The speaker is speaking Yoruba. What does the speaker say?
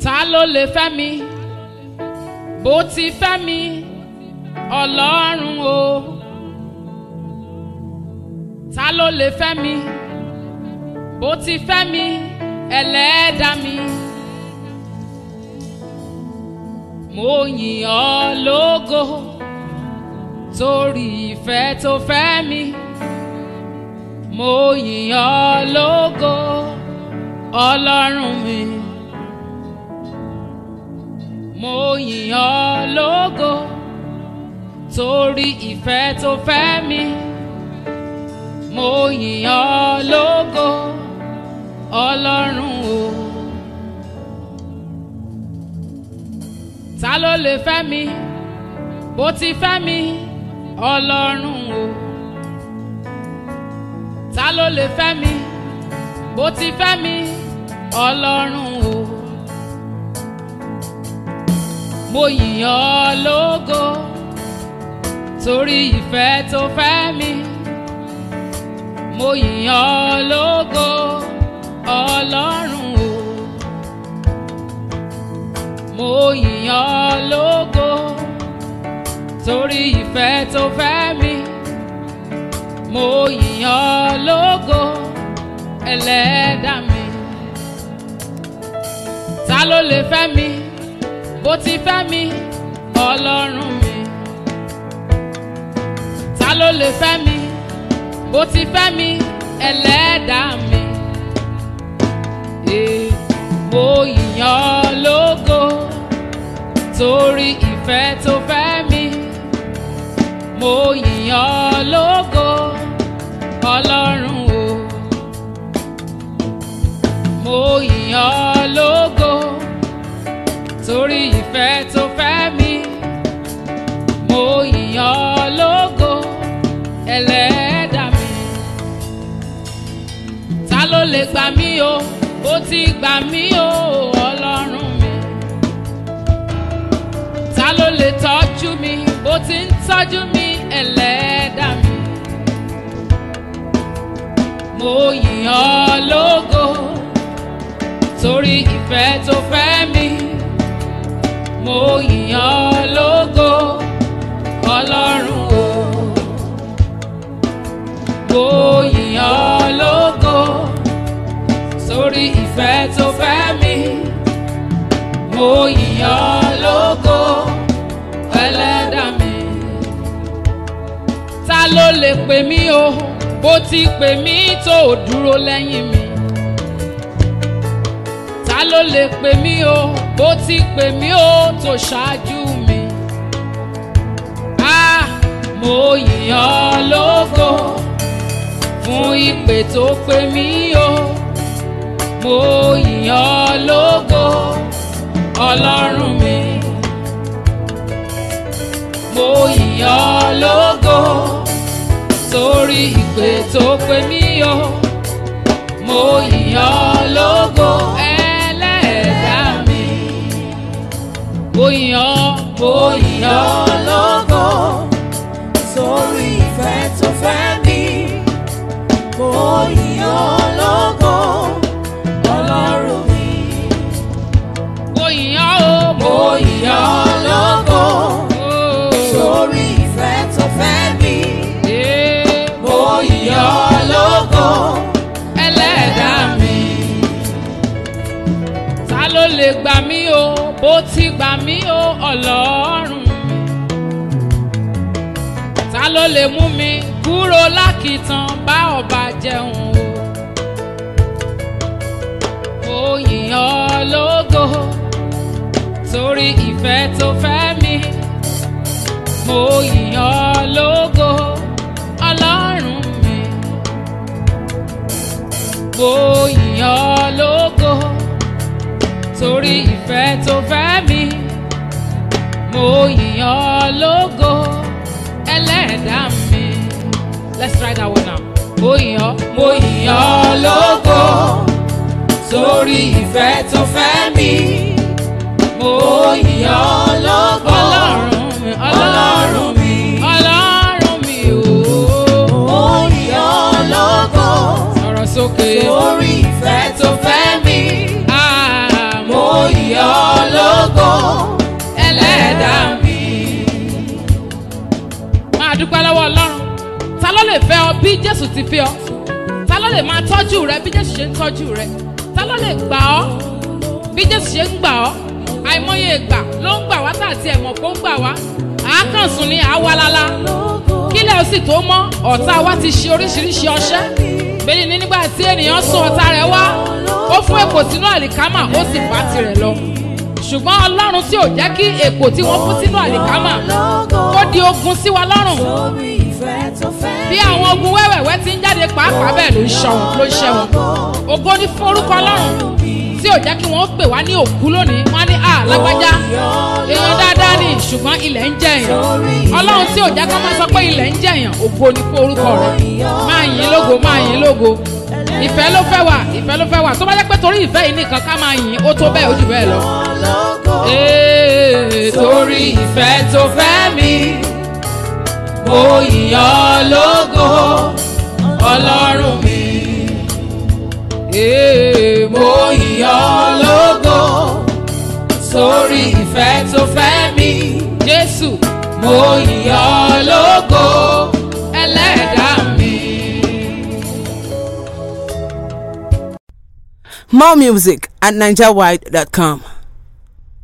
ta ló lè fẹ́ mi bó ti fẹ́ mi ọlọ́run o ta ló lè fẹ́ mi bó ti fẹ́ mi ẹlẹ́dàá mi mo yìn ọ́ lógo torí ìfẹ́ tó fẹ́ mi mo yìn ọ́ lógo ọlọ́run mi mo yìn ọ́ lógo torí ìfẹ́ tó fẹ́ mi mo yìn ọ́ lógo ọlọ́run o. ta ló lè fẹ́ mi bó ti fẹ́ mi ọlọ́run o. ta ló lè fẹ́ mi bó ti fẹ́ mi ọlọ́run o. mo yìn ọ́ lógo torí ìfẹ́ tó fẹ́ mi mo yìn ọ́ lógo ọlọ́run o mo yìn ọ́ lógo torí ìfẹ́ tó fẹ́ mi mo yìn ọ́ lógo ẹlẹ́dàá mi ta ló lè fẹ́ mi bó ti fẹ́ mi ọlọ́run mi ta ló lè fẹ́ mi bó ti fẹ́ mi ẹlẹ́dàá mi. Ee, mo yìn ọ́ lógo torí ìfẹ́ tó fẹ́ mi. Mo yìn ọ́ lógo ọlọ́run o. Mo yìn ọ́ lógo torí ìfẹ́ tó fẹ́ mi. Mo yìn ọ́ lógo ẹlẹ́dàá mi. Ta ló lè gbà mí o? Ó ti gbà mí o, ọlọ́run mi. Ta ló lè tọ́jú mi? Ó ti ń tọ́jú mi, ẹlẹ́dàá mi. Mo yìn ọ́ lógo torí ìfẹ́ tó fẹ́ mi. Mo yìn ọ́ lógo ọlọ́run o. Mo yìn ọ́ lógo sórí ìfẹ́ tó fẹ́ mi. Mo yìn ọ́ lógo ẹlẹ́dàá mi. Ta ló lè pè mí o? Bó ti pè mí tó ò dúró lẹ́yìn mi. Ta ló lè pè mí o? Bó ti pè mí o tó ṣáájú mi. Ah, mo yìn ọ́ lógo fún ìpè tó pè mí o. Mo yìn ọ́ lógo ọlọ́run mi. Mo yìn ọ́ lógo torí ìpè tó pè mí o. Mo yìn ọ́ lógo ẹlẹ́dàá mi. Mo yìn ọ́, mo yìn ọ́ lógo sórí ìfẹ́ tó fẹ́ mi. Mo yìn ọ́ lógo ọlọ́run mi. mo yìn ọ́ o, Mo yìn ọ́ lógo o. sórí ìfẹ́ tó fẹ́ mi. Eh, Mo yìn ọ́ lógo ẹlẹ́dàá mi. Ta ló lè gbà mí o, bó ti gbà mí o, ọlọ́run mi. Ta ló lè mú mi kúrò lákìtàn bá ọba jẹun o. Mo yìn ọ́ lógo torí ìfẹ́ tó fẹ́ mi. Mo yìn ọ́ lógo ọlọ́run mi. Mo yìn ọ́ lógo torí ìfẹ́ tó fẹ́ mi. Mo yìn ọ́ lógo ẹlẹ́dàá mi. Let's try that one now. Mo yìn ọ́, mo yìn ọ́ lógo sórí ìfẹ́ tó fẹ́ mi. mo Mo yìn ọ́ lógo ọlọ́run mi, ọlọ́run mi. ọlọ́run mi o. Mo yìn ọ́ lógo Sọ̀rọ̀ sókè. sórí ìfẹ́ tó fẹ́ mi. Ah, Mo yìn ọ́ lè fẹ́ ọ bí jésù ti fẹ́ ọ ta ló lè máa tọ́jú rẹ bí jésù ṣe ń tọ́jú rẹ ta ló lè gbà ọ́ bí jésù ṣe ń gbà ọ́ àìmọye ìgbà ló ń gbà wá tá àti ẹ̀mọ̀ kó ń gbà wá àákànsùn ni àwalala kílẹ̀ ó sì tó mọ́ ọ̀tá wa ti ṣe oríṣiríṣi ọṣẹ́ bẹ́ẹ̀ ni nígbà tí ènìyàn sún ọ̀tá rẹ̀ wá ó fún èkó sínú àlìkámà ó sì bá tirẹ̀ lọ ṣùgbọ́n ọlọ́run tí ò jẹ́ kí èkó tí wọ́n fún sínú àlìkámà kó di ogun sí wa lọ́rùn bí àwọn ogun wẹ́wẹ̀wẹ́ ti ń jáde pàápàá bẹ́ẹ̀ ló ń ṣọ wọn ló ń ṣẹ wọn ògo ní fún orúkọ ọlọ́run tí ò jẹ́ kí wọ́n pè wá ní òkú lónìí wọ́n á ní à lágbájá èèyàn dáadáa ni ṣùgbọ́n ilẹ̀ ń jẹ èèyàn ọlọ́run tí ò jẹ́ kí wọ́n máa sọ pé ilẹ̀ ń jẹ èèyàn ògo ní fún orúkọ rẹ̀ máa yìn lógo máa yìn lógo ìfẹ́ ló fẹ́ wà ìfẹ́ ló fẹ́ wà tó bá jẹ́ pé torí ìfẹ́ yìí nìkan ká máa yìn ó tó bẹ́ẹ̀ ó jù bẹ́ẹ̀ lọ. Ee, torí ìfẹ́ tó fẹ́ mi mo yìn ọ́ lógo ọlọ́run mi ee, mo yìn ọ́ lógo torí ìfẹ́ tó fẹ́ mi Jésù mo yìn ọ́ lógo ẹlẹ́dàá mi. More music at NigerWide.com.